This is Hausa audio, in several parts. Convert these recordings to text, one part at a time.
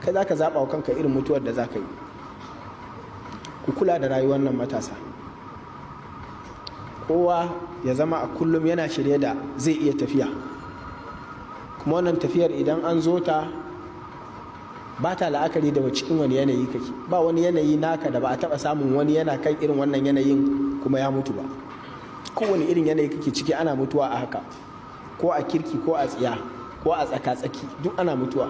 kai za ka zaɓa wa kanka irin mutuwar da za ka yi ku kula da rayuwar nan matasa kowa ya zama a kullum yana shirye da zai iya tafiya kuma wannan tafiyar idan an zo ta ba ta la'akari da cikin wani yanayi kake ba wani yanayi naka da ba a taba samun wani yana kan irin wannan yanayin kuma ya mutu ba kowane irin yanayi kake ciki ana mutuwa a haka ko a kirki ko a tsiya ko a tsaka-tsaki duk ana mutuwa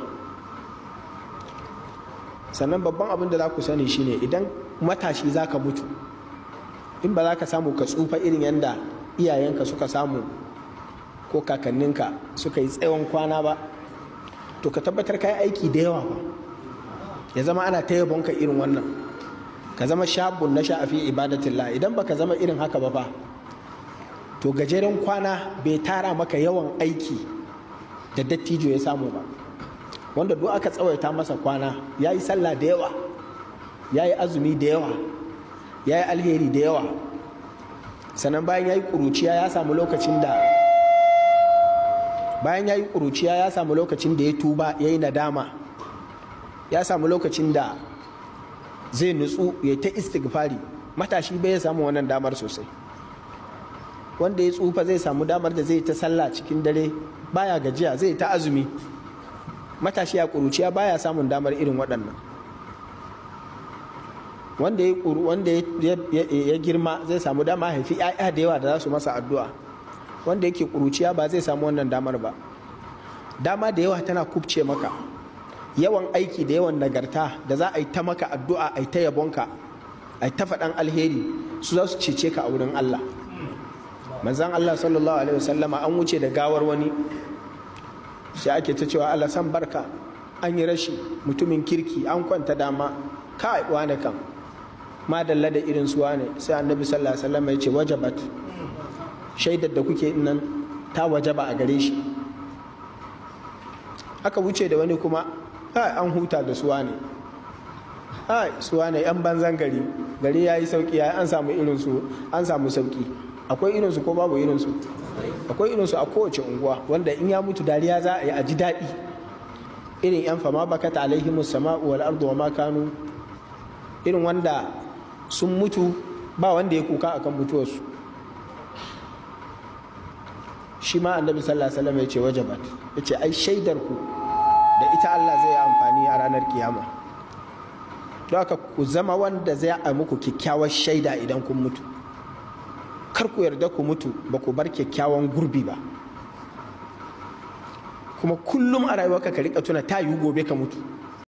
sannan babban abin da za ku sani shine idan matashi za ka mutu in ba za ka samu ka tsufa irin yadda iyayenka suka samu ko kakanninka suka yi tsawon kwana ba to ka tabbatar ka yi aiki da yawa ba ya zama ana ta yabonka irin wannan ka zama shabun na sha'afi ibadatillah idan baka zama irin haka ba fa to gajeren kwana bai tara maka yawan aiki da dattijo ya samu ba wanda duk aka tsawaita masa kwana ya yi sallah da yawa ya yi azumi da yawa ya yi alheri da yawa sannan bayan ya yi ƙuruciya ya samu lokacin da bayan ya yi ƙuruciya ya samu lokacin da ya tuba ya yi nadama ya samu lokacin da zai nutsu ya ta istighfari matashi bai samu wannan damar sosai wanda ya tsufa zai samu damar da zai ta sallah cikin dare baya gajiya zai ta azumi matashi ya ƙuruciya baya samun damar irin waɗannan wanda ya wanda ya girma zai samu dama haifi 'ya'ya da yawa da za su masa addu'a wanda yake ƙuruciya ba zai samu wannan damar ba dama da yawa tana kubce maka yawan aiki da yawan nagarta da za a yi ta maka addu'a a yi ta yabonka a yi ta faɗan alheri su za su cece ka a wurin Allah manzan Allah sallallahu alaihi wasallama an wuce da gawar wani sai ake ta cewa Allah san barka an yi rashi mutumin kirki an kwanta dama kai wane kan madalla da irin su wane sai annabi sallallahu alaihi wasallam ya ce wajabat shaidar da kuke nan ta wajaba a gare shi aka wuce da wani kuma kai an huta da su wane kai su wane yan banzan gari gari yayi sauki yayi an samu irin su an samu sauki akwai irin su ko babu irin su akwai irin su a kowace unguwa wanda in ya mutu dariya za a yi a ji daɗi irin yan fama bakata alaihimus sama'u wal ardu wa ma kanu irin wanda sun mutu ba wanda ya kuka akan mutuwarsu shi ma annabi sallallahu alaihi wasallam ya ce wajabat ya ce ai shaidar ku da ita Allah zai amfani a ranar kiyama don haka ku zama wanda zai a muku kyakkyawar shaida idan kun mutu kar ku yarda ku mutu ba ku bar kyakkyawan gurbi ba kuma kullum a rayuwarka ka rika tuna ta yiwu gobe ka mutu